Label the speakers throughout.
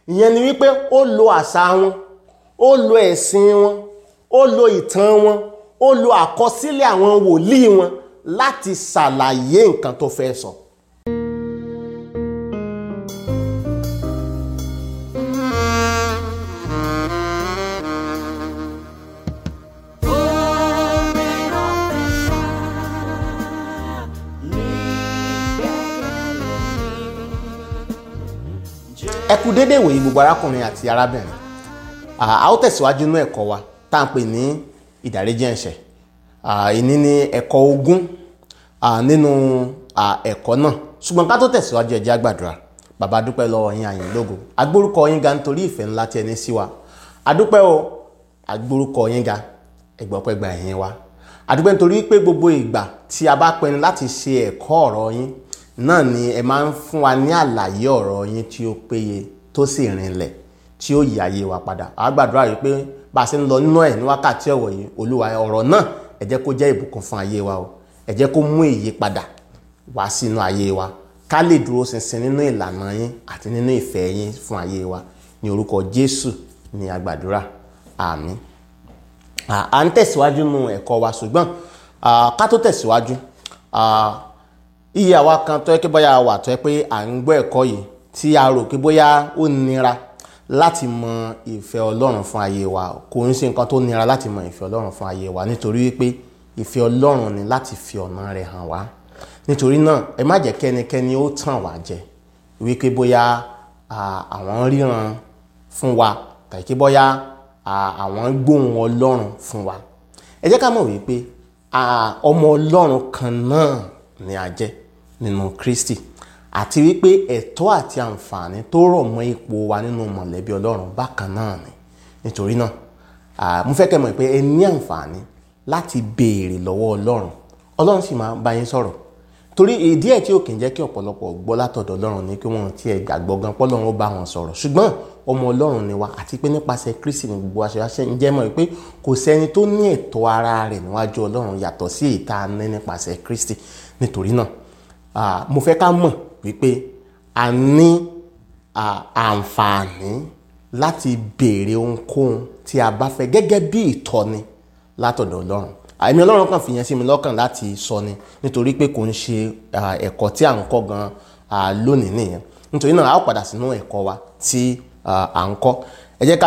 Speaker 1: ìyẹn ni wípé ó lo àṣà wọn ó lo ẹ̀sìn wọn ó lo ìtàn wọn ó lo àkọsílẹ̀ àwọn wòlíì wọn láti ṣàlàyé nǹkan tó fẹ́ sọ. ẹ kú déédéé ìwòyí gbogbo arákùnrin àti arábìnrin a ó tẹ̀síwájú nínú ẹ̀kọ́ wa tá à ń pè ní ìdáríjì ẹ̀ṣẹ̀ ìní ní ẹ̀kọ́ ogún nínú ẹ̀kọ́ náà ṣùgbọ́n ká tó tẹ̀síwájú ẹ jẹ́ á gbàdúrà bàbá dúpẹ́ lọ́wọ́ yín àyìn lógo agbórúkọ yín ga nítorí ìfẹ́ ńlá tí ẹ ní sí wa adúpẹ́ o agbórúkọ yín ga ẹgbọ́pẹ́ gba ẹ̀yìn wa adúpẹ́ nítorí pé gbogbo ìgbà tí a bá pinnu láti ṣe ẹ̀kọ́ ọ̀rọ̀ yín náà ni ẹ máa ń fún wa ní àlàyé ọ̀rọ̀ yín tí ó péye tó sì rinlẹ̀ tí ó yí ayé wa padà a gbàdúrà yìí pé bá a ṣe ń lọ nínú ẹ̀ ní wákàtí ọ̀wọ̀ yìí olúwa ọ̀rọ̀ náà ẹ jẹ́ kó jẹ́ ìbùkún fún ayé wa o ẹ jẹ́ kó mú ìyípadà wá sínú ayé wa ká lè dúró ṣinṣin nínú ìlànà yín àti nínú ìfẹ́ yín fún ayé wa ní orúkọ jésù ní a gbàdúrà àmín à ń tẹ̀síwájú nínú ẹ̀kọ́ wa ṣùgbọ́n ká tó tẹ̀síwájú iye àwa kan tó yẹ kí bóyá wà tó yẹ pé à ń gbọ́ ẹ̀kọ́ yìí tí a rò pé bóyá ó nira láti mọ ìfẹ́ ọlọ́run fún ayé wa kò ń ṣe nǹkan tó nira láti mọ ìfẹ́ ọlọ́run fún ayé wa nítorí wípé ìfẹ́ ọlọ́run ni láti fi ọ̀nà rẹ̀ hàn wá nítorí náà ẹ má jẹ́ kẹ́nikẹ́ni ó tàn wá jẹ wípé bóyá àwọn ríran fún wa tàbí kí bóyá àwọn gbóhùn ọlọ́run fún wa ẹ jẹ́ ká mọ̀ wípé ọmọ ọlọ́run kan náà ni a jẹ́ nínú Kristi àti wípé ẹ̀tọ́ àti àǹfààní tó rọ̀ mọ́ ipò wa nínú mọ̀lẹ́bí ọlọ́run bákan náà ni nítorí náà mo fẹ́ kẹ́ mọ̀ pé ẹ ní àǹfààní láti béèrè lọ́wọ́ ọlọ́run ọlọ́run sì máa bá yín sọ̀rọ̀ torí ìdí ẹ̀ tí ò kì í jẹ́ kí ọ̀pọ̀lọpọ̀ gbọ́ látọ̀dọ̀ ọlọ́run ni kí wọ́n tiẹ̀ gbàgbọ́ gan pọ́lọ́run ó bá wọn sọ̀rọ̀ ṣùgbọ́n ọmọ ọlọ́run ni wa àti pé nípasẹ̀ Kristi ní gbogbo aṣọ ń jẹ́ mọ̀ pé kò sẹ́ni tó ní ẹ̀tọ́ ara rẹ̀ níwájú ọlọ́run yàtọ̀ sí ìta ní nípasẹ̀ Kristi nítorí náà mo fẹ́ ká mọ̀ wípé a ní àǹfààní láti béèrè ohunkóhun tí a bá fẹ́ gẹ́gẹ́ bí ìtọ́ni látọ̀dọ̀ ọlọ́run àìmí ọlọ́run kan fìyẹn sí mi lọ́kàn láti sọ ni nítorí pé kò ń ṣe ẹ̀kọ́ tí à ń kọ́ gan lónìí nìyẹn nítorí náà a ó padà sínú ẹ̀kọ́ wa tí à ń kọ́ ẹ jẹ́ ká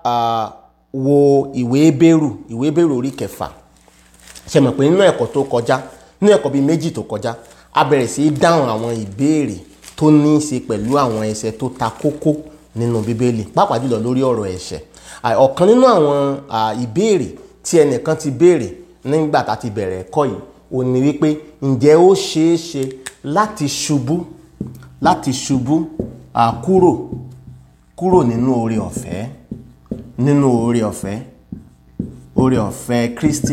Speaker 1: wo ìwé Hébérù ìwé Hébérù orí kẹfà ṣe mọ̀ pé nínú ẹ̀kọ́ tó kọjá nínú ẹ̀kọ́ bíi méjì tó kọjá a bẹ̀rẹ̀ sí í dáhùn àwọn ìbéèrè tó ní í ṣe pẹ̀lú àwọn ẹsẹ̀ tó ta kókó nínú bíbélì pàápàá jùlọ lórí ọ̀rọ̀ ẹ̀ṣẹ̀ ọ̀kan nínú àwọn ìbéèrè tí ẹnìkan ti béèrè nígbà tá a ti bẹ̀rẹ̀ ẹ̀kọ́ yìí ó ní wípé ǹjẹ́ ó ṣeé ṣe láti ṣubú láti ṣubú kúrò kúrò nínú oore ọ̀fẹ́ nínú oore ọ̀fẹ́ oore ọ̀fẹ́ Kristi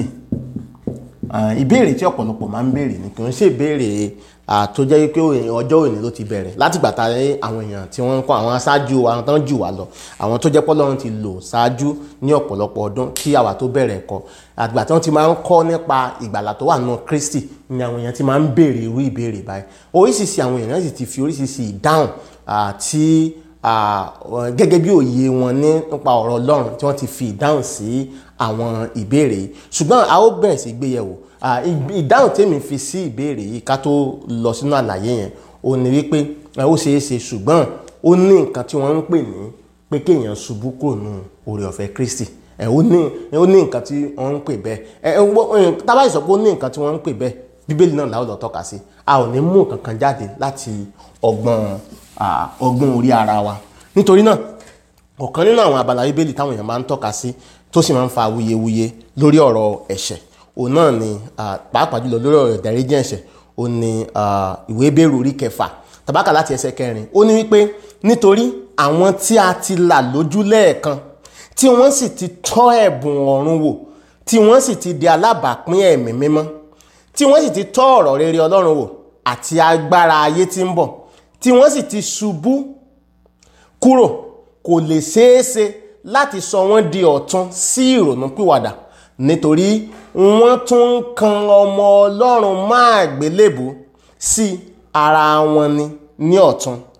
Speaker 1: ìbéèrè tí ọ̀pọ̀lọpọ̀ máa ń béèrè ni kì í ṣe ìbéèrè tó jẹ́ wípé ọjọ́ òní ló ti bẹ̀rẹ̀ láti gbà tá àwọn èèyàn tí wọ́n ń kọ́ àwọn aṣáájú àwọn tán jù wá lọ àwọn tó jẹ́ pọ́lọ́run ti lò ṣáájú ní ọ̀pọ̀lọpọ̀ ọdún kí àwa tó bẹ̀rẹ̀ ẹ̀kọ́ àgbà tí wọ́n ti máa ń kọ́ nípa ìgbàlà tó wà nínú Kristi ni àwọn èèyàn ti máa ń béèrè irú ìbéèrè báyìí oríṣiríṣi àwọn èèyàn sì ti fi oríṣiríṣi ìdáhùn tí gẹ́gẹ́ bí òye wọn nípa ọ̀rọ̀ Ọlọ́run tí wọ́n ti fi ìdáhùn sí àwọn ìbéèrè yìí ṣùgbọ́n a ó bẹ̀rẹ̀ sí gbéyẹ̀wò ìdáhùn tèmi fi sí ìbéèrè yìí ká tó lọ sínú àlàyé yẹn ó ní wípé ó ṣeé ṣe ṣùgbọ́n ó ní nǹkan tí wọ́n ń pè ní pé kéèyàn ṣubú kúrò nù oore ọ̀fẹ́ Kristi ẹ ó ní ó ní nǹkan tí wọ́n ń pè bẹ́ẹ̀ ẹ ẹ tábà sọ pé ó ní nǹkan tí wọ́n ń pè bẹ́ẹ̀ bíbélì náà làwọn lọ tọ́ka sí a ò ní mú nǹkan kan jáde láti ọgbọ́n ọgbọ́n orí ara wa nítorí náà ọ̀kan nínú àwọn abala bíbélì táwọn èèyàn máa ń tọ́ka sí tó sì máa ń fa awuyewuye lórí ọ̀rọ̀ ẹ̀ṣẹ̀ òun náà ni pàápàá jùlọ lórí ọ̀rọ̀ ìdáríjì ẹ̀ṣẹ̀ òun ni ìwé Hébérù orí kẹfà tàbákà láti ẹsẹ̀ kẹrin ó ní wípé nítorí àwọn tí a ti là lójú lẹ́ẹ̀kan tí wọ́n sì ti tọ́ ẹ̀bùn ọ̀run wò tí wọ́n sì ti di alábàápín ẹ̀mí mímọ́ tí wọ́n sì ti tọ́ ọ̀rọ̀ rere Ọlọ́run wò àti agbára ayé tí ń bọ̀ tí wọ́n sì ti ṣubú kúrò kò lè ṣeé ṣe láti sọ wọ́n di ọ̀tun sí ìrònúpìwàdà nítorí wọ́n tún ń kan ọmọ Ọlọ́run máa gbélébù sí ara wọn ni ní ọ̀tun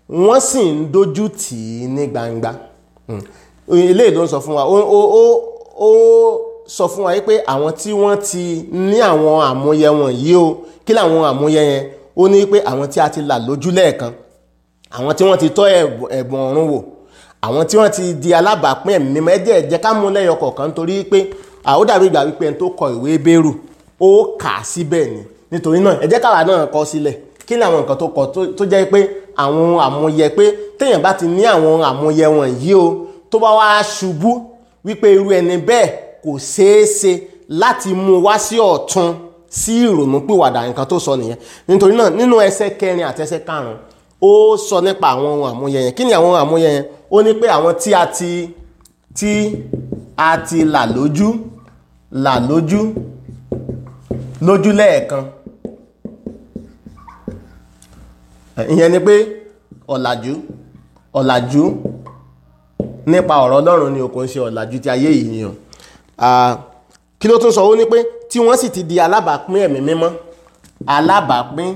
Speaker 1: wọ́n sì ń dojú tì í ní gbangba Mm. eléyìí ló ń sọ fún wa ó ó ó ó sọ fún wa pé àwọn tí wọ́n ti ní àwọn àmúyẹ wọ̀nyí o kí làwọn àmúyẹ yẹn ó ní pé àwọn tí a ti là lójú lẹ́ẹ̀kan àwọn tí wọ́n ti tọ́ ẹ̀bùn ẹ̀bùn ọ̀run wò àwọn tí wọ́n ti di alábàápín ẹ̀mí mímọ́ ẹ̀jẹ̀ ẹ̀jẹ̀ ká mú lẹ́yọ kọ̀ọ̀kan nítorí pé ó dàbí ìgbà wípé ẹni tó kọ ìwé bẹ́rù ó kà á síbẹ̀ ni nítorí náà ẹ̀jẹ̀ káwa náà kọ sílẹ̀ kí ni àwọn nǹkan tó kọ tó- tó jẹ́ pé àwọn àmúyẹ pé téèyàn bá ti ní àwọn àmúyẹ wọ̀nyí o tó bá wá ṣubú wípé irú ẹni bẹ́ẹ̀ kò ṣeé ṣe láti mú un wá sí ọ̀tun sí ìrònú pìwàdà nǹkan tó sọ nìyẹn nítorí náà nínú ẹsẹ̀ kẹrin àti ẹsẹ̀ karùn-ún ó sọ nípa àwọn ohun àmúyẹ yẹn kí ni àwọn ohun àmúyẹ yẹn ó ní pé àwọn tí a ti tí a ti là lójú là lójú lójú lẹ́ẹ̀kan ìyẹn ni pé ọ̀làjú ọ̀làjú nípa ọ̀rọ̀ ọlọ́run ni o kò ń ṣe ọ̀làjú ti ayé yìí ni o Ah, kí ló tún sọ ó ní pé tí wọ́n sì ti di alábàápín ẹ̀mí mímọ́ alábàápín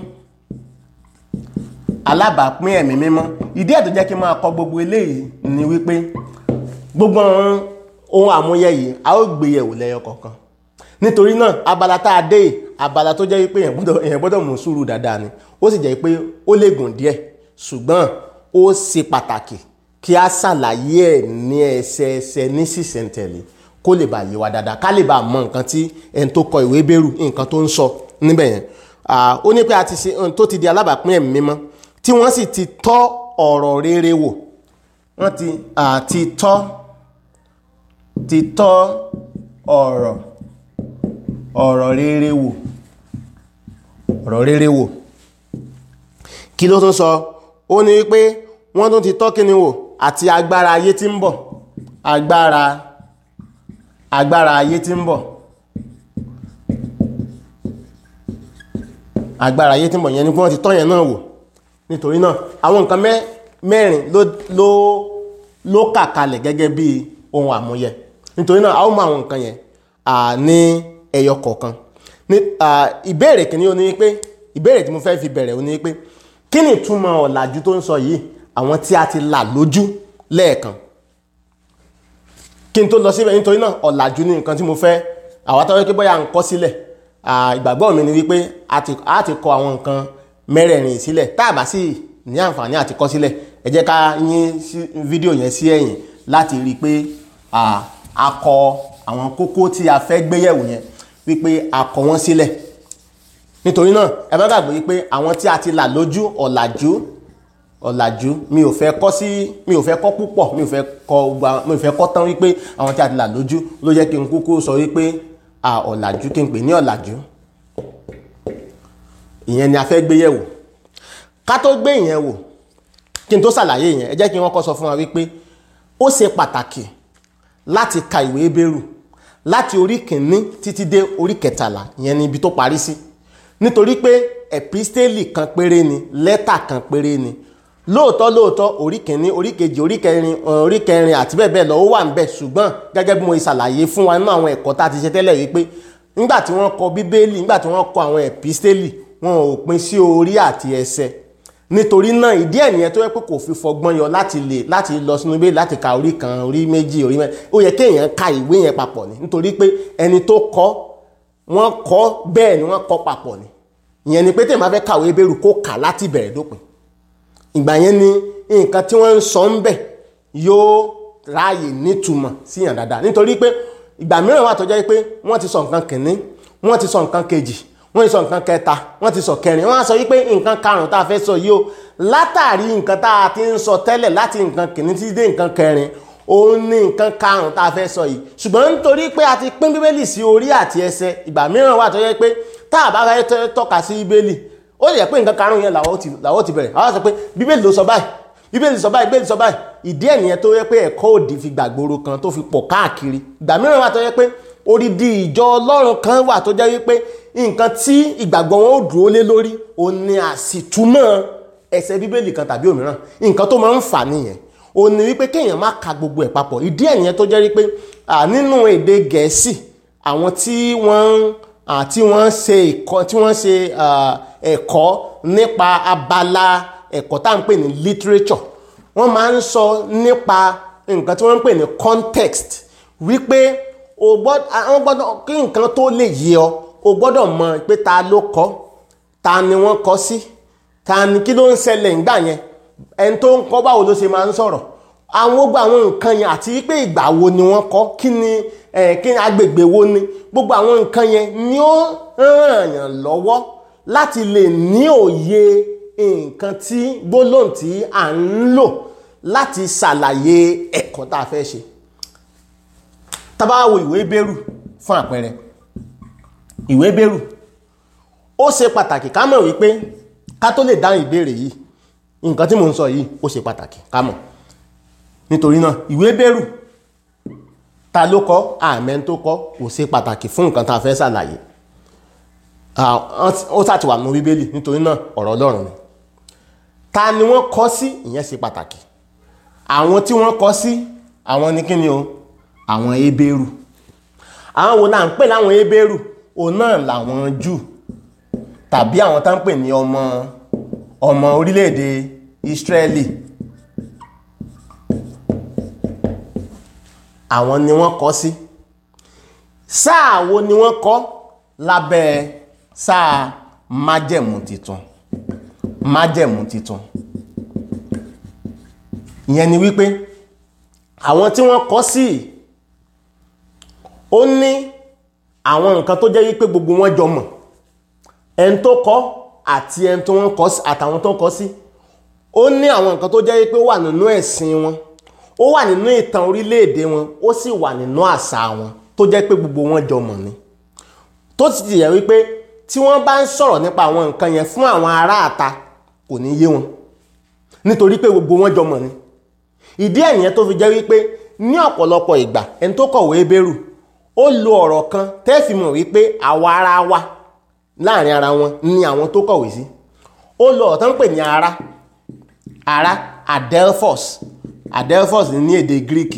Speaker 1: alábàápín ẹ̀mí mímọ́ ìdí ẹ̀ tó jẹ́ kí n máa kọ gbogbo eléyìí ni wípé gbogbo àwọn ohun àmúyẹ yìí a ó gbé yẹ̀wò lẹ́yọ kọ̀ọ̀kan nítorí náà abala tá a dé yìí abala tó jẹ́ wípé èèyàn gbọ́dọ̀ èèyàn gbọ́dọ̀ mú sùúrù dáadáa ni ó sì jẹ́ pé ó lè gùn díẹ̀ ṣùgbọ́n ó ṣe pàtàkì kí a ṣàlàyé ẹ̀ ní ẹsẹẹsẹ ní sísẹ̀ntẹ̀lé kó lè bá yé wa dáadáa ká lè bá mọ nǹkan tí ẹni tó kọ ìwé bẹ̀rù nǹkan tó ń sọ níbẹ̀ yẹn Ah, ó ní pé a ti ṣe ohun tó ti di alábàápín ẹ̀mí mímọ́ tí wọ́n sì ti tọ́ ọ̀rọ̀ rere wò wọ́n ti àti tọ́ ti tọ́ ọ̀rọ̀ ọ̀rọ̀ rere wò ọ̀rọ̀ rere wò kí ló tún sọ ó ní wípé wọ́n tún ti tọ́ kíni wò àti agbára ayé tí ń bọ̀ agbára agbára ayé tí ń bọ̀ agbára ayé tí ń bọ̀ yẹn ni pé wọ́n ti tọ́ yẹn náà wò nítorí náà àwọn nǹkan mẹ́- mẹ́rin ló ló ló kà kalẹ̀ gẹ́gẹ́ bí ohun àmúyẹ nítorí náà a ó mọ àwọn nǹkan yẹn à, ní ẹyọ kọ̀ọ̀kan ní à, ìbéèrè kìíní ó ní pé ìbéèrè tí mo fẹ́ fi bẹ̀rẹ̀ ó ní pé kí ni ìtumọ̀ ọ̀làjú tó ń sọ yìí àwọn tí a ti là lójú lẹ́ẹ̀kan kí n tó lọ síbẹ̀ nítorí náà ọ̀làjú ní nǹkan tí mo fẹ́ àwọn tó yẹ pé bóyá ń kọ́ sílẹ̀ à, ìgbàgbọ́ mi ni wípé a ti a ti kọ àwọn nǹkan mẹ́rẹ̀ẹ̀rin sílẹ̀ tá a bá sì ní àǹfààní àti kọ́ sílẹ̀ ẹ jẹ́ ká yín sí- fídíò yẹn sí ẹ̀yìn láti rí i pé à, a kọ àwọn kókó tí a fẹ́ gbéyẹ̀wò yẹn wípé a kọ wọ́n sílẹ̀ nítorí náà ẹ bá gbàgbé wípé àwọn tí a ti là lójú ọ̀làjú ọ̀làjú mi ò fẹ́ kọ́ sí mi ò fẹ́ kọ́ púpọ̀ mi ò fẹ́ kọ́ gba mi ò fẹ́ kọ́ tán wípé àwọn tí a ti là lójú ló yẹ kí n kúkú sọ wípé à ọ̀làjú kí n pè ní ọ̀làjú ìyẹn ni a fẹ́ gbé yẹ̀wò ká tó gbé ìyẹn wò kí n tó ṣàlàyé ìyẹn ẹ jẹ́ kí wọ́n kọ́ sọ fún wa wípé ó ṣe pàtàkì láti ka ìwé Hébérù láti orí kìíní títí dé orí kẹtàlá ìyẹn ni ibi tó parí sí nítorí pé ẹ̀písítélì kan péré ni lẹ́tà kan péré ni lóòótọ́ lóòótọ́ orí kìíní orí kejì orí kẹrin uh, orí kẹrin àti bẹ́ẹ̀ bẹ́ẹ̀ lọ ó wà ń bẹ̀ ṣùgbọ́n gẹ́gẹ́ bí mo ṣàlàyé fún wa nínú àwọn ẹ̀kọ́ tá a ti ṣe tẹ́lẹ̀ wípé nígbà tí wọ́n kọ bíbélì nígbà tí wọ́n kọ àwọn ẹ̀písítélì wọn ò pín sí orí àti ẹsẹ̀ nítorí náà ìdí ẹ̀ nìyẹn tó yẹ pé kò fi fọgbọ́n yọ láti lè láti lọ sínú bíbélì láti ka orí kan orí méjì orí mẹ́rin ó yẹ kéèyàn ka ìwé yẹn papọ̀ ni nítorí pé ẹni tó kọ wọ́n kọ bẹ́ẹ̀ ni wọ́n kọ papọ̀ ni ìyẹn ni pé tèmi máa fẹ́ kàwé Hébérù kó kà láti bẹ̀rẹ̀ dópin ìgbà yẹn ni nǹkan tí wọ́n ń sọ ń bẹ̀ yóò ráàyè nítumọ̀ síyàn dáadáa nítorí pé ìgbà mìíràn wà tó jẹ́ pé wọ́n ti sọ nǹkan kìíní wọ́n ti sọ nǹkan kejì wọ́n ti sọ nǹkan kẹta wọ́n ti sọ kẹrin wọ́n á sọ wípé nǹkan karùn-ún tá a fẹ́ sọ yìí o látàrí nǹkan tá a ti ń sọ tẹ́lẹ̀ láti nǹkan kìíní títí dé nǹkan kẹrin òun ní nǹkan karùn-ún tá a fẹ́ sọ yìí ṣùgbọ́n nítorí pé a ti pín bíbélì sí orí àti ẹsẹ̀ ìgbà mìíràn wà tó jẹ́ pé tá a bá fẹ́ tọ́- tọ́ka sí bíbélì ó lè jẹ́ pé nǹkan karùn-ún yẹn làwọn ó ti làwọn ó ti bẹ̀rẹ̀ àwọn á sọ pé bíbélì ló sọ báyìí bíbélì sọ báyìí bíbélì sọ báyìí ìdí ẹ̀ nìyẹn tó yẹ pé ẹ̀kọ́ òdì fi gbàgbóró kan tó fi pọ̀ káàkiri ìgbà mìíràn wà tó yẹ pé odidi ìjọ ọlọ́run kan wà tó jẹ́ wípé nǹkan tí ìgbàgbọ́ wọn ó dúró lé lórí òun ni àsìtúmọ̀ ẹsẹ̀ bíbélì kan tàbí òmíràn nǹkan tó máa ń fà nìyẹn òun ni wípé kéèyàn má ka gbogbo ẹ̀ papọ̀ ìdí ẹ̀ nìyẹn tó jẹ́ wípé à, nínú èdè gẹ̀ẹ́sì àwọn tí wọ́n ń à, tí wọ́n ń ṣe ẹ̀kọ́ tí wọ́n ń ṣe à, ẹ̀kọ́ nípa abala ẹ̀kọ́ tá à ń pè ní literature wọ́n máa ń sọ nípa nǹkan tí wọ́n ń pè ní context wípé o gbọ́dọ̀ kí nǹkan tó lè yé ọ o gbọ́dọ̀ mọ̀ pé ta ló kọ ta ni wọ́n kọ sí ta ni kí ló ń ṣẹlẹ̀ ńgbà yẹn ẹni tó ń kọ báwo ló ṣe máa ń sọ̀rọ̀ àwọn gbogbo àwọn nǹkan yẹn àti pé ìgbà wo ni wọ́n kọ kí ni kí ni agbègbè wo ni gbogbo àwọn nǹkan yẹn ni ó ràn yàn lọ́wọ́ láti lè ní òye nǹkan tí gbólóhùn tí à ń lò láti ṣàlàyé ẹ̀kọ́ tá a fẹ́ ṣe tá bá wo ìwé bẹ́rù fún àpẹẹrẹ ìwé bẹ́rù ó ṣe pàtàkì ká mọ̀ wípé ká tó lè dáhùn ìbéèrè yìí nǹkan tí mo ń sọ yìí ó ṣe pàtàkì ká mọ̀ nítorí náà ìwé bẹ́rù ta ló kọ àmẹ́ tó kọ kò ṣe pàtàkì fún nǹkan tá a fẹ́ ṣàlàyé ó sàti wà nínú bíbélì nítorí náà ọ̀rọ̀ ọlọ́run ni ta ni wọ́n kọ sí ìyẹn ṣe pàtàkì àwọn tí wọ́n kọ sí àwọn ní kíni o àwọn ebéèrù àwọn wo náà ń pè láwọn ebéèrù òun náà làwọn jù tàbí àwọn tá ń pè ní ọmọ ọmọ orílẹ̀-èdè Ísírẹ́lì àwọn ni wọ́n kọ sí sáà wo ni wọ́n kọ lábẹ́ sáà májẹ̀mú titun májẹ̀mú titun ìyẹn ni wípé àwọn tí wọ́n kọ sí ó ní àwọn nǹkan tó jẹ́ wípé gbogbo wọn jọ mọ̀ ẹni tó kọ àti ẹni tó wọ́n kọ sí àtàwọn tó kọ sí ó ní àwọn nǹkan tó jẹ́ wípé ó wà nínú ẹ̀sìn wọn ó wà nínú ìtàn orílẹ̀-èdè wọn ó sì wà nínú àṣà wọn tó jẹ́ pé gbogbo wọn jọ mọ̀ ni tó sì ti yẹ wípé tí wọ́n bá ń sọ̀rọ̀ nípa àwọn nǹkan yẹn fún àwọn ará àta kò ní yé wọn nítorí pé gbogbo wọn jọ mọ̀ ni ìdí ẹ̀ nìyẹn tó fi jẹ́ wípé ní ọ̀pọ̀lọpọ̀ ìgbà ẹni tó kọ̀wé Hébérù ó lo ọ̀rọ̀ kan tẹ́ fi mọ̀ wípé àwa ara wa láàrin ara wọn ni àwọn tó kọ̀wé sí ó lo ọ̀rọ̀ tó ń pè ní ara ara adelphos adelphos ní èdè Greek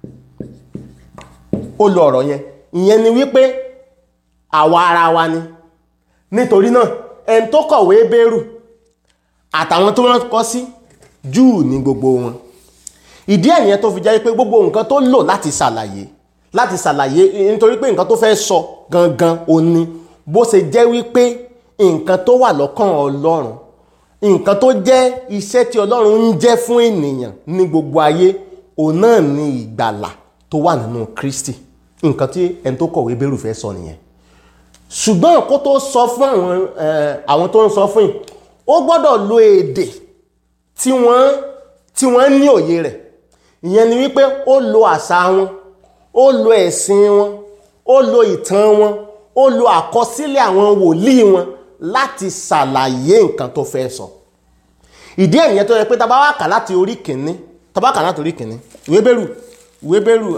Speaker 1: ó lo ọ̀rọ̀ yẹn ìyẹn ni wípé àwa ara wa ni nítorí náà ẹni tó kọ̀wé Hébérù àtàwọn tó wọ́n kọ sí Júù ní gbogbo wọn ìdí ẹ̀ nìyẹn tó fi jẹ́ pé gbogbo nǹkan tó lò láti ṣàlàyé láti ṣàlàyé nítorí pé nǹkan tó fẹ́ sọ gangan ó ní bó ṣe jẹ́ wípé nǹkan tó wà lọ́kàn Ọlọ́run nǹkan tó jẹ́ iṣẹ́ tí Ọlọ́run ń jẹ́ fún ènìyàn ní gbogbo ayé òun náà ni ìgbàlà tó wà nínú Kristi nǹkan tí ẹni tó kọ̀wé Hébérù fẹ́ sọ nìyẹn ṣùgbọ́n kó tó sọ fún àwọn àwọn tó ń sọ fún yìí ó gbọ́dọ̀ lo èdè tí wọ́n tí wọ́n ní òye rẹ̀ ìyẹn ni wípé ó lo àṣà wọn ó lo ẹ̀sìn wọn ó lo ìtàn wọn ó lo àkọsílẹ̀ àwọn wòlíì wọn láti ṣàlàyé nǹkan tó fẹ́ sọ ìdí ẹ̀ nìyẹn tó yẹ pé tá bá wá kà láti orí kìíní tá bá kà láti orí kìíní ìwé bẹ́rù ìwé bẹ́rù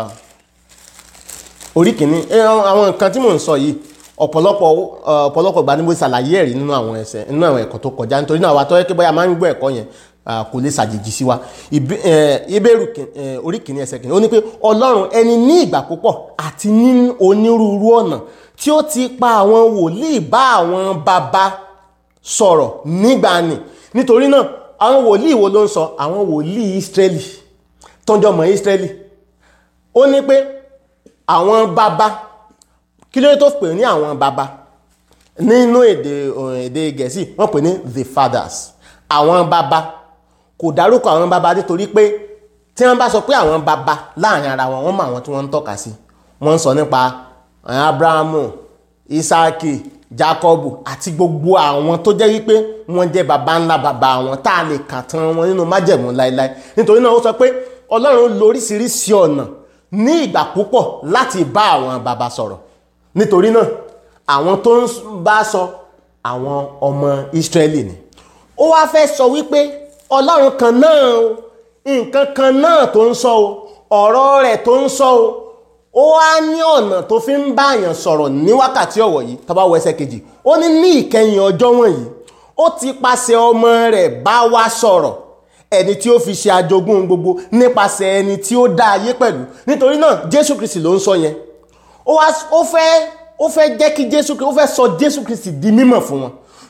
Speaker 1: orí kìíní àwọn nǹkan tí mò ń sọ yìí ọ̀pọ̀lọpọ̀ ọ̀pọ̀lọpọ̀ ìgbà ni mo ṣàlàyé ẹ̀rí nínú àwọn ẹsẹ̀ nínú àwọn ẹ̀kọ́ tó kọjá nítorí náà wa tó yẹ kí bóyá máa ń gbọ́ ẹ̀kọ́ yẹn kò lè ṣàjèjì sí wa ìbéèrù orí kìíní ẹsẹ̀ kìíní ó ní pé ọlọ́run ẹni ní ìgbà púpọ̀ àti ní onírúurú ọ̀nà tí ó ti pa àwọn wòlíì bá àwọn bàbá sọ̀rọ̀ nígbàanì nítorí náà àwọn wòlíì wo ló ń sọ àwọn wòlíì Ísírẹ́lì tọ́jọ́ mọ́ Ísírẹ́lì ó ní pé àwọn bàbá kí ló tó pè ní àwọn bàbá nínú èdè èdè gẹ̀ẹ́sì wọ́n pè ní the fathers àwọn bàbá kò dárúkọ àwọn bàbá nítorí pé tí wọ́n bá sọ pé àwọn bàbá láàrin ara wọn wọ́n mọ àwọn tí wọ́n ń tọ́ka sí wọ́n ń sọ nípa abrahamu isaki jacob àti gbogbo àwọn tó jẹ́ wípé wọ́n jẹ́ bàbá ńlá bàbá wọn tá a lè kà tán wọn nínú májẹ̀mú láéláé nítorí náà ó sọ pé ọlọ́run lo oríṣiríṣi ọ̀nà ní ìgbà púpọ̀ láti bá àwọn bàbá sọ̀rọ̀ nítorí náà àwọn tó ń bá sọ àwọn ọmọ Ísírẹ́lì ni ó wá fẹ́ sọ wípé ọlọ́run kan náà o nǹkan kan náà tó ń sọ o ọ̀rọ̀ rẹ̀ tó ń sọ o ó wá ní ọ̀nà tó fi ń bá àyàn sọ̀rọ̀ ní wákàtí ọ̀wọ̀ yìí tá bá wo ẹsẹ̀ kejì ó ní ní ìkẹyìn ọjọ́ wọ̀nyí ó ti pàṣẹ ọmọ rẹ̀ bá wa sọ̀rọ̀ ẹni tí ó fi ṣe àjogún gbogbo nípasẹ̀ ẹni tí ó dá ayé pẹ̀lú nítorí náà Jésù Kristi ló ń sọ yẹn ó wá ó fẹ́ ó fẹ́ jẹ́ kí Jésù Kristi ó fẹ́ sọ Jésù Kristi di mímọ̀ fún wọn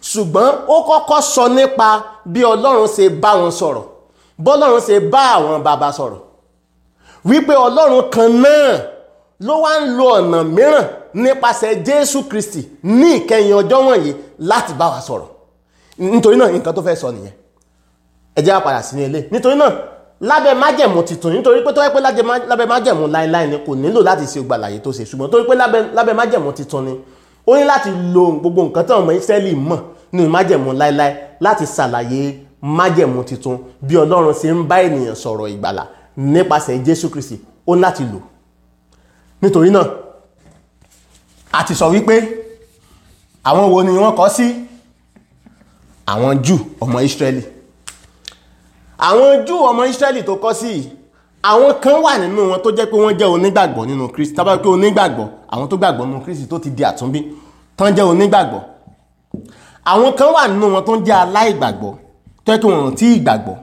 Speaker 1: ṣùgbọ́n ó kọ́kọ́ sọ nípa bí ọlọ́run ṣe bá wọn sọ̀rọ̀ bọ́lọ́run ṣe bá àwọn bàbá sọ̀rọ̀ wípé ọlọ́run kan náà ló wá ń lo ọ̀nà mìíràn nípasẹ̀ jésù kristi ní ìkẹyìn ọjọ́ wọ̀nyí láti bá wa sọ̀rọ̀ nítorí náà nǹkan tó fẹ́ sọ nìyẹn ẹ jẹ́ á padà sí ní ilé nítorí náà lábẹ́ májẹ̀mú titun nítorí pé tó yẹ pé lábẹ́ májẹ̀mú láéláé ni kò nílò láti ṣe gbàlàyé tó ṣe ṣùgbọ́n torí pé lábẹ́ májẹ̀mú titun ni ó ní láti lo gbogbo nǹkan tí ọmọ Ísírẹ́lì mọ̀ nínú májẹ̀mú láéláé láti ṣàlàyé májẹ̀mú titun bí Ọlọ́run ṣe ń bá ènìyàn sọ̀rọ̀ ìgbàlà nípasẹ̀ Jésù Kristi ó ní láti lò nítorí náà a ti sọ wípé àwọn wo ni wọ́n kọ sí àwọn Júù ọmọ Ísírẹ́lì àwọn Júù ọmọ Ísírẹ́lì tó kọ sí àwọn kan wà nínú wọn tó jẹ́ pé wọ́n jẹ́ onígbàgbọ́ nínú Kristi tábà pé onígbàgbọ́ àwọn tó gbàgbọ́ nínú Kristi tó ti di àtúnbí tán jẹ́ onígbàgbọ́ àwọn kan wà nínú wọn tó ń jẹ́ aláìgbàgbọ́ tó yẹ kí wọn ò tí ì gbàgbọ́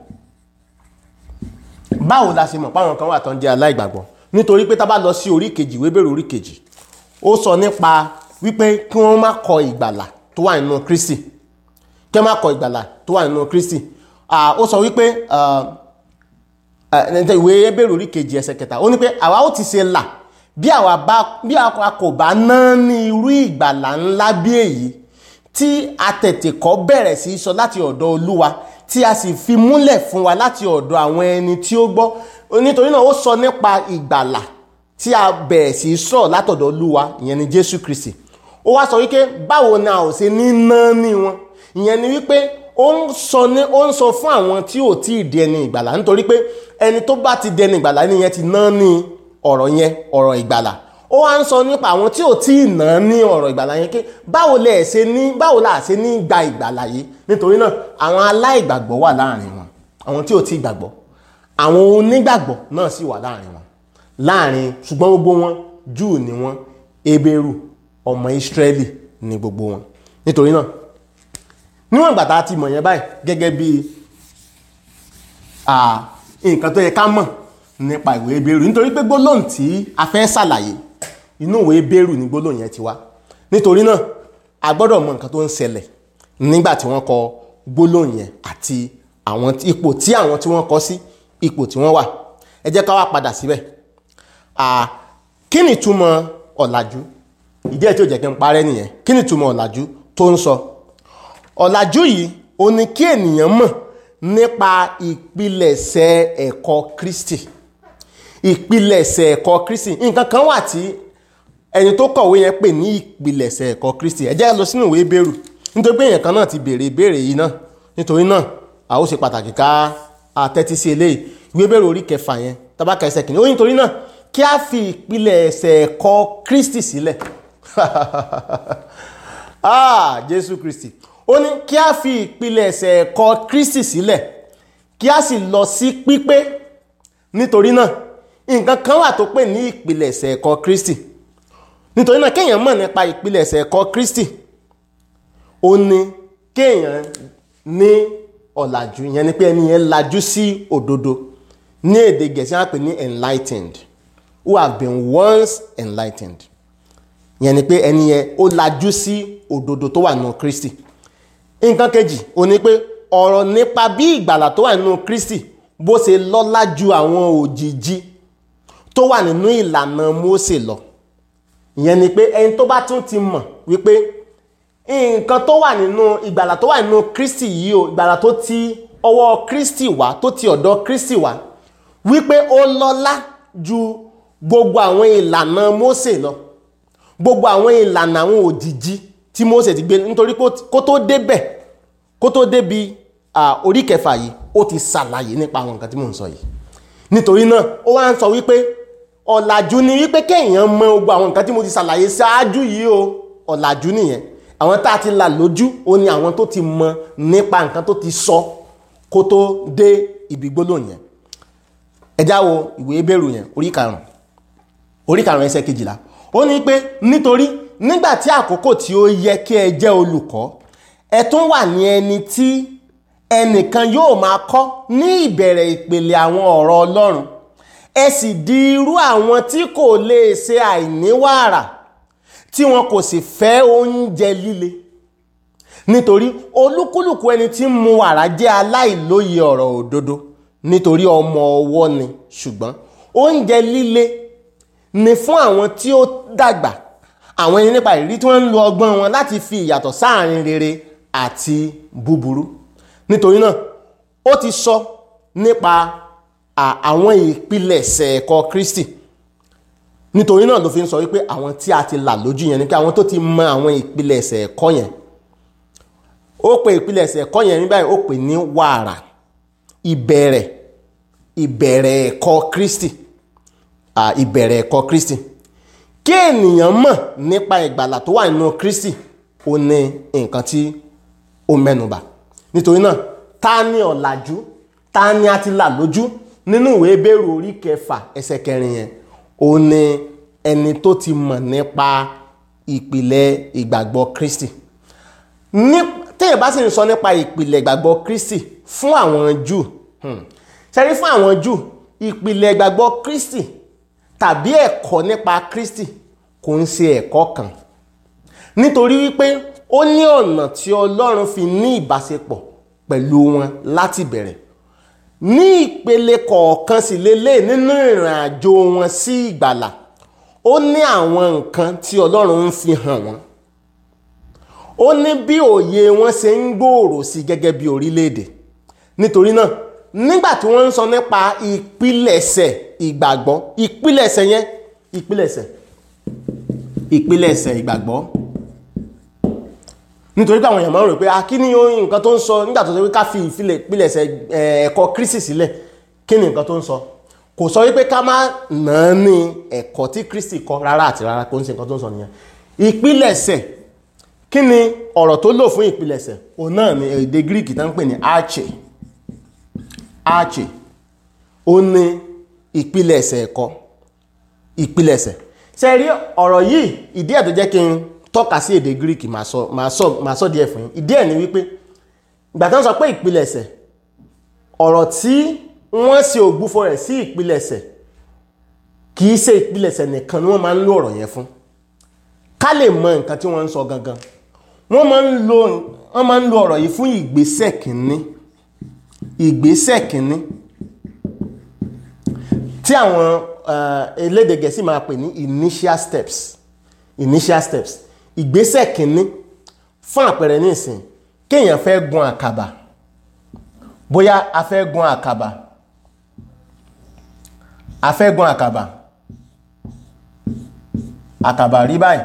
Speaker 1: báwo la ṣe mọ̀ páwọn kan wà tó ń jẹ́ aláìgbàgbọ́ nítorí pé tá bá lọ sí orí kejì ìwé bẹ̀rẹ̀ orí kejì ó sọ nípa wípé kí wọ́n má kọ ìgbàlà tó wà nínú Kristi kí wọ́n má kọ ìgbàlà tó wà nínú Kristi ó sọ wípé ìwé bẹ̀rẹ̀ orí kejì ẹsẹ̀ kẹta ó ní pé àwa ó ti ṣe là bí àwa kò bá ná ní irú ìgbàlà ńlá bí èyí tí a tètè kọ́ bẹ̀rẹ̀ sí sọ láti ọ̀dọ̀ Olúwa tí a sì fi múlẹ̀ fún wa láti ọ̀dọ̀ àwọn ẹni tí ó gbọ́ nítorí náà ó sọ nípa ìgbàlà tí a bẹ̀rẹ̀ sí sọ látọ̀dọ̀ Olúwa ìyẹn ni Jésù Kristi ó wá sọ wípé báwo ni a ò ṣe ní ná ní wọn ìyẹn ni wípé ó ń sọ ní ó ń sọ fún àwọn tí ò tí ì di ẹni ìgbàlà nítorí pé ẹni tó bá ti di ẹni ìgbàlà nìyẹn ti ná ní ọ̀rọ̀ yẹn ọ̀rọ̀ ìgbàlà ó wá ń sọ nípa àwọn tí ò tí ì ná ní ọ̀rọ̀ ìgbàlà yẹn pé báwo lẹ ṣe ní báwo la ṣe ní gba ìgbàlà yìí nítorí náà àwọn aláìgbàgbọ́ wà láàrin wọn àwọn tí ò tí ì gbàgbọ́ àwọn onígbàgbọ́ náà sì wà láàrin wọn láàrin ṣùgbọ́n gbogbo wọn Júù ni wọn Hébérù ọmọ Ísírẹ́lì ni gbogbo wọn nítorí náà níwọ̀n ìgbà tá a ti mọ̀ yẹn báyìí gẹ́gẹ́ bí nǹkan tó yẹ ká mọ̀ nípa ìwé Hébérù nítorí pé gbólóhùn tí a fẹ́ ṣàlàyé inú ìwé Hébérù ni gbólóhùn yẹn ti wá nítorí náà a gbọ́dọ̀ mọ̀ nǹkan tó ń ṣẹlẹ̀ nígbà tí wọ́n kọ gbólóhùn yẹn àti àwọn ipò tí àwọn tí wọ́n kọ sí ipò tí wọ́n wà ẹ jẹ́ ká wá padà síbẹ̀ kí ni ìtumọ̀ ọ̀làjú ìdí ẹ̀ tí ó jẹ́ kí n parẹ́ nìyẹn kí ni ìtumọ̀ ọ̀làjú tó ń sọ ọ̀làjú yìí ó ní kí ènìyàn mọ̀ nípa ìpilẹ̀ṣẹ̀ ẹ̀kọ́ Kristi ìpilẹ̀ṣẹ̀ ẹ̀kọ́ Kristi nǹkan kan wà tí ẹni tó kọ̀wé yẹn pè ní ìpilẹ̀ṣẹ̀ ẹ̀kọ́ Kristi ẹ jẹ́ lọ sínú ìwé Hébérù nítorí pé èèyàn kan náà ti béèrè ìbéèrè yìí náà nítorí náà a ó ṣe pàtàkì ká tẹ́tí sí eléyìí ìwé Hébérù orí kẹfà yẹn tábàkà ẹsẹ̀ kìíní ó ní nítorí náà kí a fi ìpilẹ̀ṣẹ̀ ẹ̀kọ́ Kristi sílẹ̀ ah Jésù Kristi ó ní kí a fi ìpilẹ̀ṣẹ̀ ẹ̀kọ́ Kristi sílẹ̀ kí a sì lọ sí pípé nítorí náà nǹkan kan wà tó pè ní ìpilẹ̀ṣẹ̀ ẹ̀kọ́ Kristi nítorí náà kéèyàn mọ̀ nípa ìpilẹ̀ṣẹ̀ ẹ̀kọ́ Kristi ó ní kéèyàn ní ọ̀làjú ìyẹn ni pé ẹni yẹn lajú sí òdodo ní èdè Gẹ̀ẹ́sì wọn pè ní enlightened who have been once enlightened ìyẹn ni pé ẹni yẹn ó lajú sí òdodo tó wà nínú Kristi nǹkan kejì ó ní pé ọ̀rọ̀ nípa bí ìgbàlà tó wà nínú Kristi bó ṣe lọ́lá ju àwọn òjìji tó wà nínú ìlànà Mósè lọ ìyẹn ni pé ẹni tó bá tún ti mọ̀ wípé nǹkan tó wà nínú ìgbàlà tó wà nínú Kristi yìí o ìgbàlà tó ti ọwọ́ Kristi wá tó ti ọ̀dọ̀ Kristi wá wípé ó lọ́lá ju gbogbo àwọn ìlànà Mósè lọ gbogbo àwọn ìlànà àwọn òjìji tí Mósè ti gbé nítorí kó tó débẹ̀ kó tó débi orí kẹfà yìí ó ti ṣàlàyé nípa àwọn nǹkan tí mò ń sọ yìí nítorí náà ó wá ń sọ wípé ọ̀làjú ni wípé kéèyàn mọ gbogbo àwọn nǹkan tí mo ti ṣàlàyé ṣáájú yìí o ọ̀làjú nìyẹn àwọn tá a ti là lójú ó ní àwọn tó ti mọ nípa nǹkan tó ti sọ kó tó dé ibi gbólóhùn yẹn ẹ já wo ìwé Hébérù yẹn orí karùn orí karùn ẹsẹ̀ kejìlá ó ní pé nítorí nígbà tí àkókò tí ó yẹ kí ẹ jẹ́ olùkọ́ ẹ tún wà ní ẹni tí ẹnìkan yóò máa kọ́ ní ìbẹ̀rẹ̀ ìpele àwọn ọ̀rọ̀ Ọlọ́run ẹ sì di irú àwọn tí kò lè ṣe àìní wàrà tí wọn kò sì fẹ́ oúnjẹ líle nítorí olúkúlùkù ẹni tí ń mu wàrà jẹ́ aláìlóye ọ̀rọ̀ òdodo nítorí ọmọ ọwọ́ ni ṣùgbọ́n oúnjẹ líle ni fún àwọn tí ó dàgbà àwọn ẹni nípa ìrírí tí wọ́n ń lo ọgbọ́n wọn láti fi ìyàtọ̀ sáàrin rere àti búburú nítorí náà ó ti sọ nípa àwọn ìpilẹ̀ṣẹ̀ ẹ̀kọ́ Kristi nítorí náà ló fi ń sọ wípé àwọn tí a ti là lójú yẹn ni pé àwọn tó ti mọ àwọn ìpilẹ̀ṣẹ̀ ẹ̀kọ́ yẹn ó pe ìpilẹ̀ṣẹ̀ ẹ̀kọ́ yẹn ní báyìí ó pè ní wàrà ìbẹ̀rẹ̀ ìbẹ̀rẹ̀ ẹ̀kọ́ Kristi ìbẹ̀rẹ̀ ẹ̀kọ́ Kristi kí ènìyàn mọ̀ nípa ìgbàlà tó wà nínú Kristi ó ní nǹkan tí ó mẹ́nubà nítorí náà ta ni ọ̀làjú ta ni a ti là lójú nínú ìwé Hébérù orí kẹfà ẹsẹ̀ kẹrin yẹn ó ní ẹni tó ti mọ̀ nípa ìpìlẹ̀ ìgbàgbọ́ Kristi ní téèyàn bá sì ń sọ nípa ìpìlẹ̀ ìgbàgbọ́ Kristi fún àwọn Júù ṣẹ́rí fún àwọn Júù ìpìlẹ̀ ìgbàgbọ́ Kristi tàbí ẹ̀kọ́ nípa Kristi kò ń ṣe ẹ̀kọ́ kan nítorí wípé ó ní ọ̀nà tí Ọlọ́run fi ní ìbáṣepọ̀ pẹ̀lú wọn láti bẹ̀rẹ̀ ní ìpele kọ̀ọ̀kan sì lélẹ̀ nínú ìrìn àjò wọn sí ìgbàlà ó ní àwọn nǹkan tí Ọlọ́run ń fi hàn wọ́n ó ní bí òye wọn ṣe ń gbòòrò sí gẹ́gẹ́ bí orílẹ̀-èdè nítorí náà nígbà tí wọ́n ń sọ nípa ìpilẹ̀ṣẹ̀ ìgbàgbọ́ ìpilẹ̀ṣẹ̀ yẹn ìpilẹ̀ṣẹ̀ ìpilẹ̀ṣẹ̀ ìgbàgbọ́ nítorí pé àwọn èèyàn máa ń rò pé a kí ni nǹkan tó ń sọ nígbà tó sọ pé ká fi ìpilẹ̀ṣẹ̀ ẹ̀kọ́ Kristi sílẹ̀ kí ni nǹkan tó ń sọ kò sọ wípé ká má nàá ní ẹ̀kọ́ tí Kristi kọ rárá àti rárá kò ń ṣe nǹkan tó ń sọ nìyẹn ìpilẹ̀ṣẹ̀ kí ni ọ̀rọ̀ tó lò fún ìpilẹ̀ṣẹ̀ òun náà ni èdè Greek tó ń pè ní arche arche ó ní ìpilẹ̀ṣẹ̀ ẹ̀kọ́ ìpilẹ̀ṣẹ̀ ṣe rí ọ̀rọ̀ yìí ìdí ẹ̀ tó jẹ́ kí n tọ́ka sí èdè Greek máa sọ máa sọ díẹ̀ fún yín ìdí ẹ̀ ni wípé ìgbà tó ń sọ pé ìpilẹ̀ṣẹ̀ ọ̀rọ̀ tí wọ́n ṣe ògbúfọ̀ rẹ̀ sí ìpilẹ̀ṣẹ̀ kì í ṣe ìpilẹ̀ṣẹ̀ nìkan ni wọ́n máa ń lo ọ̀rọ̀ yẹn fún ká lè mọ nǹkan tí wọ́n ń sọ gangan wọ́n máa ń lo wọ́n máa ń lo ọ̀rọ̀ yìí fún ìgbésẹ̀ kìíní ìgbésẹ̀ kìíní tí àwọn elédè gẹ̀ẹ́sì máa pè ní initial steps initial steps ìgbésẹ̀ kìíní fún àpẹẹrẹ nísìn kéèyàn fẹ́ gun àkàbà bóyá a fẹ́ gun àkàbà a fẹ́ gun àkàbà àkàbà rí báyìí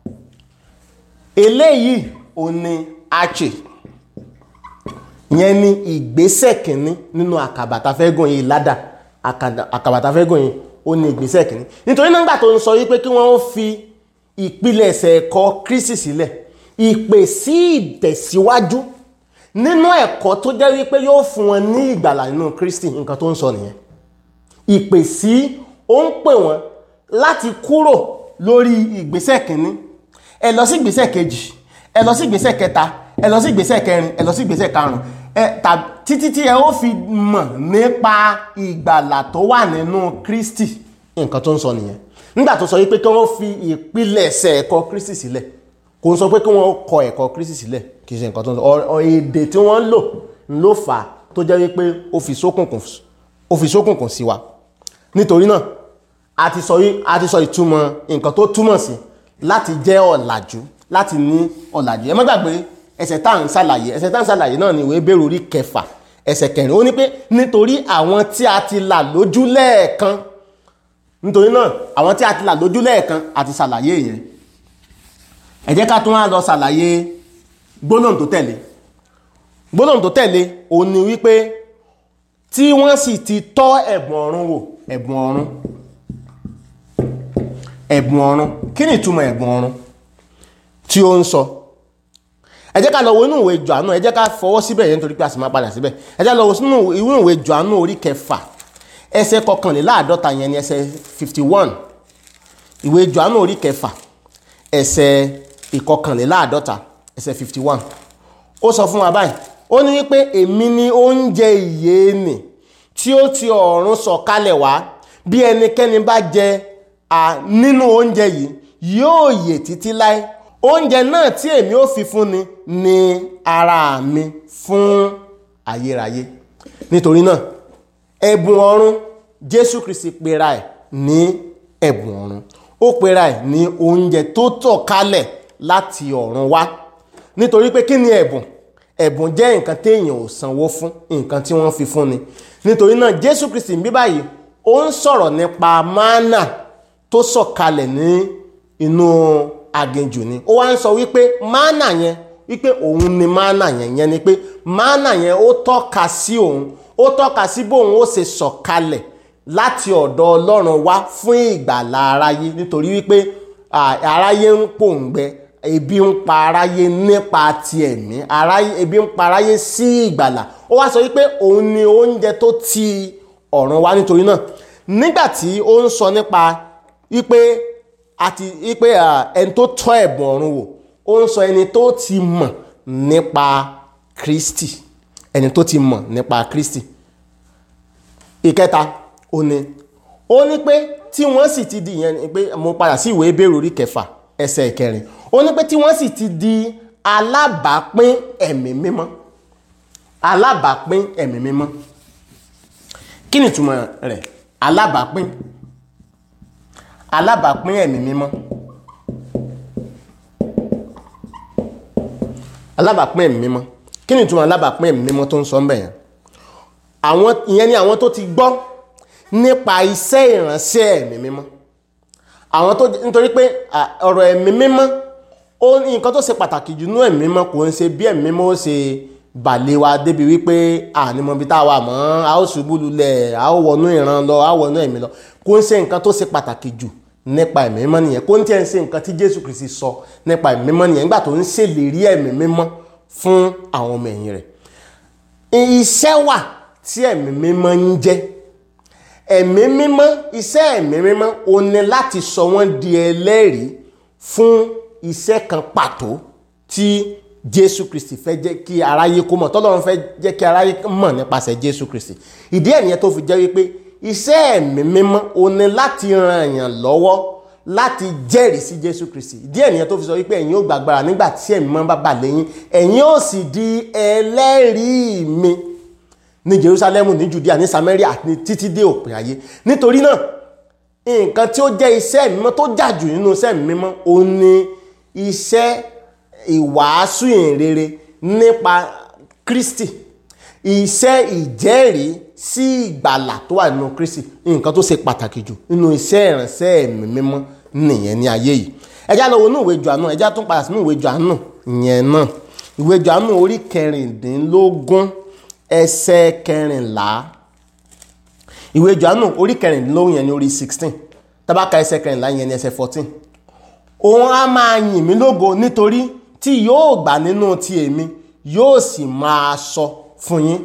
Speaker 1: eléyìí ò ní arche yẹn ni ìgbésẹ̀ kìíní nínú àkàbà tá fẹ́ gùn yìí ládà àkàbà tá fẹ́ gùn yìí ó ní ìgbésẹ̀ kìíní nítorí nígbà tó ń sọ wípé kí wọ́n fi ìpilẹ̀ṣẹ̀ ẹ̀kọ́ Kristi sílẹ̀ ìpè sí ìtẹ̀síwájú nínú ẹ̀kọ́ tó jẹ́ wípé yóò fún wọn ní ìgbàlà nínú Kristi nǹkan tó ń sọ nìyẹn ìpè sí ó ń pè wọ́n láti kúrò lórí ìgbésẹ̀ kìíní ẹ lọ sí ìgbésẹ̀ kejì ẹ lọ sí ìgbésẹ̀ kẹta ẹ lọ sí ìgbésẹ̀ kẹrin ẹ lọ sí ìgbésẹ̀ karùn ẹ títí tí ẹ ó fi mọ̀ nípa ìgbàlà tó wà nínú Kristi nǹkan tó ń sọ nìyẹn nígbà tó sọ wípé kí wọ́n fi ìpilẹ̀ṣẹ̀ ẹ̀kọ́ Kristi sílẹ̀ kò ń sọ pé kí wọ́n kọ ẹ̀kọ́ Kristi sílẹ̀ kì í ṣe nǹkan tó ń sọ ọ èdè tí wọ́n lò ló fà á tó jẹ́ wípé ó fi ṣókùnkùn ó fi ṣókùnkùn sí wa nítorí náà a ti sọ a ti sọ ìtumọ̀ nǹkan tó túmọ̀ sí láti jẹ́ ọ̀làjú láti ní ọ̀làjú ẹ má gbàgbé ẹsẹ̀ tá à ń ṣàlàyé ẹsẹ̀ tá à ń ṣàlàyé náà ni ìwé Hébérù orí kẹfà ẹsẹ̀ kẹrin ó ní pé nítorí àwọn tí a ti là lójú lẹ́ẹ̀kan nítorí náà àwọn tí a ti là lójú lẹ́ẹ̀kan àti ṣàlàyé yẹn ẹ jẹ́ ká tún wá lọ ṣàlàyé gbólóhùn tó tẹ̀lé gbólóhùn tó tẹ̀lé òun ni wípé tí wọ́n sì ti tọ́ ẹ̀bùn ọ̀run wò ẹ̀bùn ọ̀run ẹ̀bùn ọ̀run kí ni ìtumọ̀ ẹ̀bùn ọ̀run tí ó ń sọ ẹ jẹ́ ká lọ wo inú ìwé Jòhánù ẹ jẹ́ ká fọwọ́ síbẹ̀ yẹn nítorí pé a sì máa padà síbẹ̀ ẹ jẹ́ lọ wo inú ìwé Jòhánù orí kẹfà ẹsẹ̀ kọkànléláàádọ́ta yẹn ni ẹsẹ̀ fifty one ìwé Jòhánù orí kẹfà ẹsẹ̀ ìkọkànléláàádọ́ta ẹsẹ̀ fifty one ó sọ fún wa báyìí ó ní wípé èmi ni oúnjẹ ìyè nì tí ó ti ọ̀run sọ̀kalẹ̀ wá bí ẹnikẹ́ni bá jẹ nínú oúnjẹ yìí yóò yè títí láé oúnjẹ náà tí èmi ó fi fún ni ni ara mi fún ayérayé nítorí náà ẹ̀bùn ọ̀run jésù kristi pera ẹ̀ ní ẹ̀bùn ọ̀run ó pera ẹ̀ ní oúnjẹ tó tọ̀ kalẹ̀ láti ọ̀run wá nítorí pé kí ni ẹ̀bùn ẹ̀bùn jẹ́ nǹkan téèyàn ò sanwó fún nǹkan tí wọ́n fi fún ni nítorí náà jésù kristi bí báyìí ó ń sọ̀rọ̀ nípa mánà tó sọ̀kalẹ̀ ní inú aginjù ni ó wá ń sọ wípé mánà yẹn wípé òun ni mánà yẹn yẹn ni pé mánà yẹn ó tọ́ka sí òun ó tọ́ka sí bóun ó ṣe sọ̀kalẹ̀ láti ọ̀dọ̀ ọlọ́run wá fún ìgbàlá aráyé nítorí wípé aráyé ń pòǹgbẹ ebi ń pa aráyé nípa ti ẹ̀mí ebi ń pa aráyé sí ìgbàlà ó wá sọ wípé òun ni oúnjẹ tó ti ọ̀run wá nítorí náà nígbà tí ó ń sọ nípa wípé àti wípé ẹni tó tọ́ ẹ̀bùn ọ̀run wò ó ń sọ ẹni tó ti mọ̀ nípa Kristi ẹni tó ti mọ̀ nípa Kristi ìkẹta ó ní ó ní pé tí wọ́n sì ti di ìyẹn ni pé mo padà sí ìwé Hébérù orí kẹfà ẹsẹ̀ ìkẹrin ó ní pé tí wọ́n sì ti di alábàápín ẹ̀mí mímọ́ alábàápín ẹ̀mí mímọ́ kí ni ìtumọ̀ rẹ̀ alábàápín alábàápín ẹ̀mí mímọ́ alábàápín ẹ̀mí mímọ́ kí ni ìtumọ̀ alábàápín ẹ̀mí mímọ́ tó ń sọ ń bẹ̀ yẹn àwọn ìyẹn ni àwọn tó ti gbọ́ nípa iṣẹ́ ìránṣẹ́ ẹ̀mí mímọ́ àwọn tó nítorí pé ọ̀rọ̀ ẹ̀mí mímọ́ ó ní nǹkan tó ṣe pàtàkì jù nú ẹ̀mí mímọ́ kò ń ṣe bí ẹ̀mí mímọ́ ó ṣe bàlẹ̀ wa débi wípé ànímọ̀bí tá a wà mọ́ a ó ṣubú lulẹ̀ a ó wọnú ìran lọ a ó wọnú ẹ̀mí lọ kò ń ṣe nǹkan tó ṣe pàtàkì jù nípa ẹ̀mí mímọ́ nìyẹn kò ń tiẹ̀ ń ṣe nǹkan tí Jésù Kristi sọ nípa ẹ̀mí mímọ́ nìyẹn nígbà tó ń ṣèlérí ẹ̀mí mímọ́ fún àwọn ọmọ ẹ̀yìn rẹ̀ iṣẹ́ wà tí ẹ̀mí mímọ́ ń jẹ́ ẹ̀mí mímọ́ iṣẹ́ ẹ̀mí mímọ́ ó ní láti sọ wọ́n di ẹlẹ́rìí fún iṣẹ́ kan pàtó tí Jésù Kristi fẹ́ jẹ́ kí aráyé kó mọ̀ tọ́lọ́run fẹ́ jẹ́ kí aráyé mọ̀ nípasẹ̀ Jésù Kristi ìdí ẹ̀ nìyẹn tó fi jẹ́ wípé iṣẹ́ ẹ̀mí mímọ́ ó ní láti ran èèyàn lọ́wọ́ láti jẹ́rìí sí Jésù Kristi ìdí ẹ̀ nìyẹn tó fi sọ wípé ẹ̀yin ó gbàgbára nígbà tí ẹ̀mí mímọ́ bá bà lẹ́yìn ẹ̀yin ó sì di ẹlẹ́rìí mi ní Jerusalem ní Judea ní Samaria àti títí dé òpin ayé nítorí náà nǹkan tí ó jẹ́ iṣẹ́ mímọ́ tó jà jù nínú iṣẹ́ mímọ́ ó ní iṣẹ́ ìwàásù ìrere nípa Kristi iṣẹ́ ìjẹ́rìí sí ìgbàlà tó wà nínú Kristi nǹkan tó ṣe pàtàkì jù nínú iṣẹ́ ìránṣẹ́ ẹ̀mí mímọ́ nìyẹn ní ayé yìí ẹjá lọ wo inú ìwé Jòhánù ẹjá tún padà sínú ìwé Jòhánù yẹn náà ìwé Jòhánù orí kẹrìndínlógún ẹsẹ̀ kẹrìnlá ìwé Jòhánù orí kẹrìndínlógún yẹn ní orí sixteen tábàkà ẹsẹ̀ kẹrìnlá yẹn ní ẹsẹ̀ fourteen òun á máa yìn mí lógo nítorí tí yóò gbà nínú ti èmi yóò sì máa sọ fún yín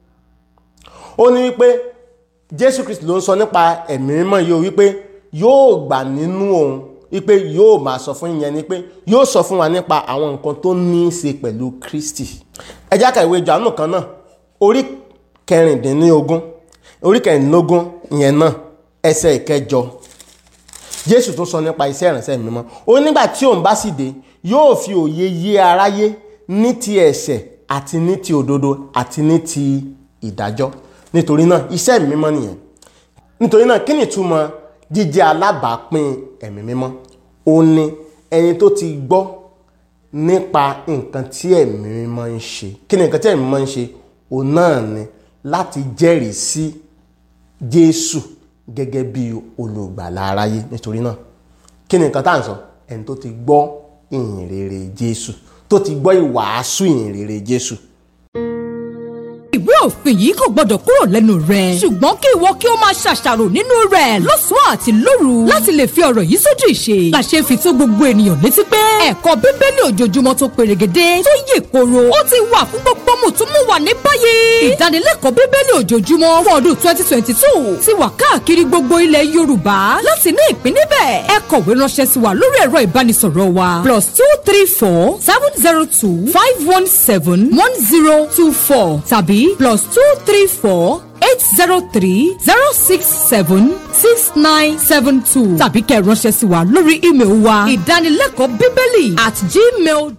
Speaker 1: ó ní wípé Jésù Kristi ló ń sọ nípa ẹ̀mí mímọ́ yìí ó wípé yóò gbà nínú òun wípé yóò máa sọ fún yín ni pé yóò sọ fún wa nípa àwọn nǹkan tó ní í ṣe pẹ̀lú Kristi ẹ já ka ìwé Jòhánù kan náà orí kẹrìndínlógún orí kẹrìndínlógún yẹn náà ẹsẹ̀ ìkẹjọ jésù tún sọ nípa iṣẹ́ ìránṣẹ́ mímọ́ ó nígbà tí òun bá sì dé yóò fi òye yé aráyé ní ti ẹ̀ṣẹ̀ àti ní ti òdodo àti ní ti ìdájọ́ nítorí náà iṣẹ́ mímọ́ nìyẹn nítorí náà kí ni ìtumọ̀ jíjẹ́ alábàápín ẹ̀mí mímọ́ ó ní ẹni tó ti gbọ́ nípa nǹkan tí ẹ̀mí mímọ́ ń ṣe kí ni nǹkan tí ẹ̀mí mímọ́ ń ṣe òun náà ni láti jẹ́rìí sí Jésù gẹ́gẹ́ bí olùgbàlà aráyé nítorí náà kí ni nǹkan tá à ń sọ ẹni tó ti gbọ́ ìyìn rere Jésù tó ti gbọ́ ìwàásù ìyìn rere Jésù
Speaker 2: ìwé òfin yìí kò gbọdọ̀ kúrò lẹ́nu rẹ̀. ṣùgbọ́n kí ìwọ kí o máa ṣàṣàrò nínú rẹ̀ lọ́sàn-án àti lóru láti lè fi ọ̀rọ̀ yìí sójú ìṣe. làṣẹ fi tó gbogbo ènìyàn létí pé ẹ̀kọ́ bíbélì ojoojúmọ́ tó perégedé tó yè koro ó ti wà fún gbogbo mùtúmùwà ní báyìí. ìdánilẹ́kọ̀ọ́ bíbélì ojoojúmọ́ fún ọdún twenty twenty two ti wà káàkiri gbogbo ilẹ̀ Yorùbá láti ní ìpín níbẹ̀ ẹ kọ̀wé ránṣẹ́ sí wa lórí ẹ̀rọ ìbánisọ̀rọ̀ wa plus two three four seven zero two five one seven one zero two four tàbí plus two three four eight zero three zero six seven six nine seven two tàbí kẹ́ ẹ ránṣẹ́ sí wa lórí ímeèlì wa ìdánilẹ́kọ̀ọ́ bíbélì at gmail